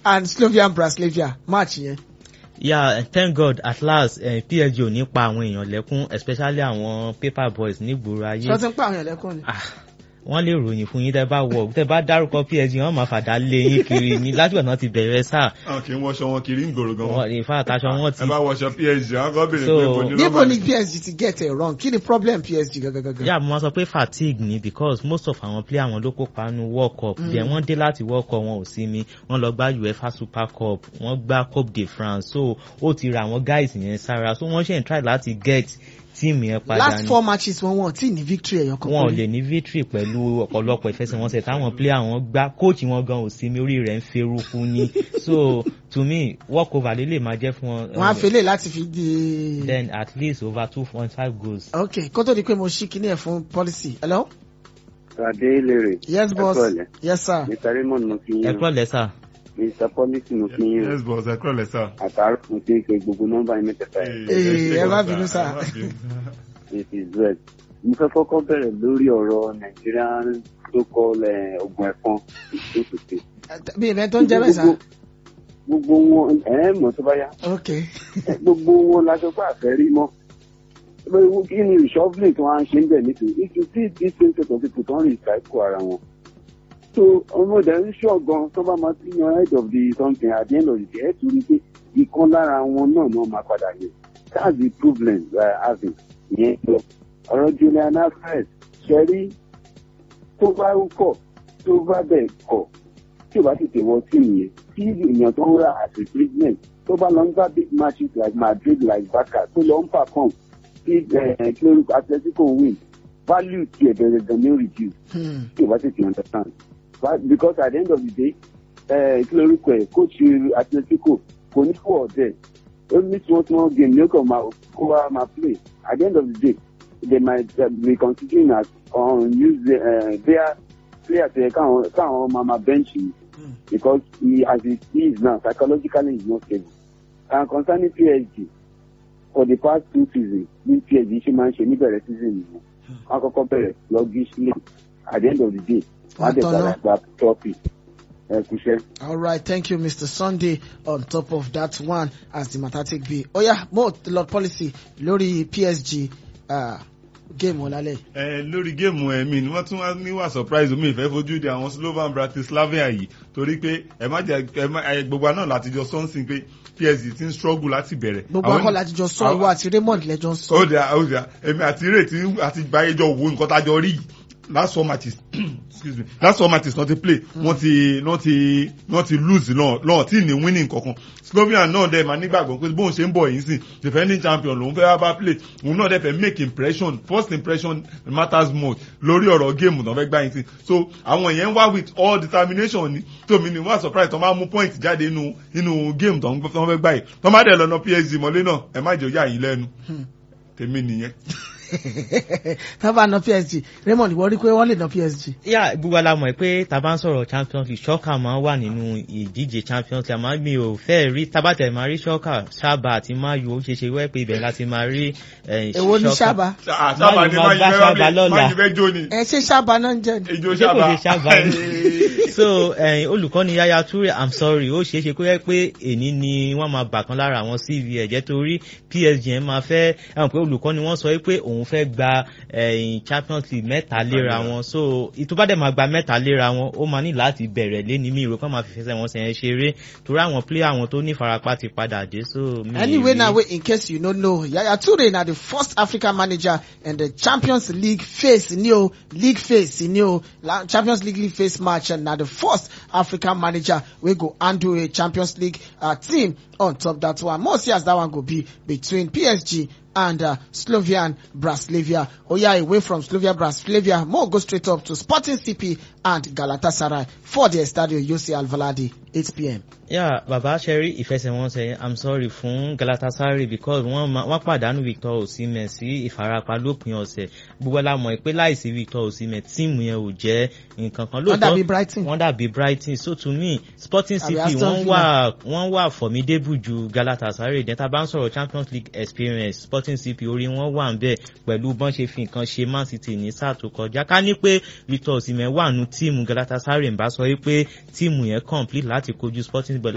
and Slovian Braslavia match yẹn. yeah thank god at last uh, psg ò ní pa àwọn èèyàn lẹ́kún especially àwọn paper boys nígboro ayé. ṣé wọ́n ti ń pa àwọn ẹ̀lẹ́kùn ni. Ah, wọ́n lè ròyìn fún yín tẹ́ bá wọ̀ tẹ́ bá dárúkọ psg wọ́n máa fàdá lé yín kiri ní látìgbà náà ti bẹ̀rẹ̀ sáà àwọn kì í wọṣọ wọn kiri ń gbòòrò gan wọ́n ìfà àtàṣọ wọn ti ẹ bá wọṣọ psg àwọn kan béèrè So, pé kò ní níbo nọ́mbà ni PSG ti get it wrong kí ni problem PSG gangan. yà mo máa sọ pé fatigue ni because most of àwọn player wọn ló kópa nu world cup then wọ́n dé láti world cup wọn ò sí mi wọ́n lọ gbá uefa super cup wọ́n gbá coupe de france so ó ti ra àwọn guys yẹn sára so wọ́n ṣe ń try láti get team yẹn padà last ni four matches wọn wọn tí ní victory ẹyọ kan wọn ò péré. lè ní victory pẹ̀lú ọ̀pọ̀lọpọ̀ ìfẹsẹ̀wọnsẹ̀ táwọn player wọn gbá coach wọn gan ò sí mi orí rẹ̀ ń feruku ni so to me work over lè lè máa jẹ́ fún wọn. wọn á fẹlẹ láti fi di. then at least over two point five goals. ok kó tó di pé mo ṣí kinní ẹ̀ fún policy. hello. Adé Lèrè. yes boss Ẹ kúrọ̀lẹ́. yes sir. Mr. Raymond mo fi ẹ yín. kúrò lẹ́sà. Mr. Policy mo fi yín. yes boss ẹ kúrò lẹ́sà. Àtàrà mo ti ń pe gbogbo nọ́mbà yín mẹ́tẹ̀ẹ̀ta yẹn. Ee, ẹ má bínú sá. It is well. Mo fẹ́ kọ́kọ́ bẹ̀rẹ̀ lórí ọ̀rọ̀ Nigerian so-called eh, ogun ẹ̀fọn ìṣòtòtò. bí ìbẹ́ tó ń jẹ́ bẹ́ẹ̀ sá. Gbogbo wọn ẹ̀ mọ̀ tó bá yá. ok Gbogbo wọn la sọ pé àfẹ́ rí mọ́. Bẹ́ẹ̀ni kí ni reshuffling tí wọ́n á ṣe ń bẹ̀ nítorí if you see this same set of people tó ń recycle ara wọn. So ọmọdé ń ṣọ́ gan tó bá máa ti yan head of the something at the end of the day ẹ̀ tún rí pé ìkan lára wọn náà náà máa padà yẹ. That's the problem we are having. Ìyẹn lọ. Ọ̀rọ̀ Julian Alvarez ṣẹ́rí tó bá kọ̀ tó bá bẹ̀ kọ̀ tí o bá tètè wọ tíìmù yẹn tí èèyàn tó ń ra as replacement tó bá lọ ń gbá big matches like Madrid like Barca tó lọ ń perform tí ẹ kí lórúkọ Atletico win value tiẹ̀ bẹ̀rẹ̀ gan ni ó reduce Hmm. tí o bá tètè understand But because at the end of the day ẹ kí lórúkọ ẹ coach Atletico kò ní kó ọ̀dẹ̀ ó ní small small game ní ó kàn máa kó wa máa play at the end of the day they might uh, be considering as unused uh, their players ẹ káwọn káwọn máa máa bench yìí because he as he is now psychologically he is not stable and concerning PSG for the past two seasons bí PSG ṣe máa ń ṣe níbẹ̀rẹ̀ season nìyẹn wọ́n á kọ́kọ́ bẹ̀rẹ̀ sluggishly at the end of the day wọ́n á dẹ̀ Àtọ̀nà. padà gba trophy ẹ kúṣẹ́. all right thank you mr sunday on top of that one as the matter take be oya mo lord policy lórí psg uh, game wọn lálẹ́. ẹ lórí géèmù ẹ̀mí ni wọ́n tún wá níwà surprise omi ìfẹ́ fojú di àwọn Slovan Bratislava yìí torí pé ẹ má jẹ ẹ má ẹ gbogbo àná láti jọ sọ́nsìn pé PSG ti ń struggle láti bẹ̀rẹ̀. gbogbo Àwọn- akọ́lá àtijọ́ sọ àwọn- ìwọ àti raymond lẹ́jọ́ ń ó sọ. dà ó dà èmi àti ìrètí àti gbáyéjọ wo nǹkan tájọ rí yìí last four matches excuse me last four matches náà ti play wọ́n ti wọ́n ti wọ́n ti lose náà náà tí ní winning kankan Slovenia náà dẹ̀ máa nígbàgbọ́ pé bóun ṣe ń bọ̀ yìí sìn defending champion lòun fẹ́ wá bá play òun náà dẹ̀ fẹ́ make impression first impression matters most lórí ọ̀rọ̀ géèmù náà fẹ́ gbá yín sìn so àwọn yẹn ń wá with all determination ni tómi ni wọ́n surprise tó máa mú point jáde nínú nínú géèmù tó ń fẹ́ gbá yìí tó má dẹ̀ lọ́nà PSG mọ́lé náà ẹ má jẹ́ ó yà yín lẹ́nu tèmi nìyẹn. tábà na psg raymond ìwọ rí pé wọ́n lè na psg. yà gbogbo la mọ̀ pé tá a bá ń sọ̀rọ̀ champions league ṣọ́kà máa ń wà nínú ìdíje champions league àmọ́ mi ò fẹ́ rí tabatẹ̀ máa rí ṣọ́kà ṣáàbà àti mayu ó ṣe ṣe wẹ́ pé ibẹ̀ láti máa rí eh, èwo ní sábà. sábà ní máa máa bá yí Sábà fẹ́ lọ́la. máa yí fẹ́ jó ni ẹ ṣe sábà náà ń jẹ ni. ijó ṣé kò sábà ṣe ṣáàbà ni so eh, olùkọ́ni yaya toure i'm sorry ó ṣeé ṣe kó yẹ pé èní ni wọ́n máa bà kan lára àwọn cv ẹ̀jẹ̀ torí psg ẹ̀ máa fẹ́ ẹ̀wọ̀n pé olùkọ́ni wọ́n sọ pé òun fẹ́ gba eh, champions league mẹ́ta léra wọn so ìtúbàdẹ̀ máa gba mẹ́ta léra wọn ó máa ní láti bẹ̀rẹ̀ léni mi ìró kan máa fi fẹsẹ̀ wọn sẹ̀yìn ṣeré torí àwọn player àwọn tó ní farapa ti padà dé so. mi anyway rí- now wait in case you no know yaya toure na the first african manager in the champions league face ni o league face ni o La- champions league league face match and na the first african manager wey go handle a champions league uh, team on top that one more see as that one go be between psg and uh, Slovian Braslavia. Oh yeah, away from Slovia Braslavia, more go straight up to Sporting CP and Galatasaray for the Estadio Yossi Alvalade, 8 p.m. yeah baba sherry ìfẹsẹ̀wọnsẹ̀ i'm sorry fún galatasaray because wọ́n ma- wọ́n pàdánù victor osimhen sí ìfarapa lópin ọ̀sẹ̀ gbogbo la mọ̀ pé láìsí victor osimhen tíìmù yẹn ò jẹ́ nǹkan kan Wọ́n dàbí Brighton. wọ́n dàbí brighton so to me sporting Àbí cp Aston wọ́n wà wọ́n wà formidable ju galatasaray dẹ́n tá a bá ń sọ̀rọ̀ champions league experience sporting cp orí wọn wà ń bẹ̀ pẹ̀lú bọ́n ṣe fi nǹkan ṣe man city ní sáà tó kọjá ká ní pé victor osimhen wà nù tíìmù galatasaray ń bá sọ wípé tíìmù yẹn complete láti kojú sporting but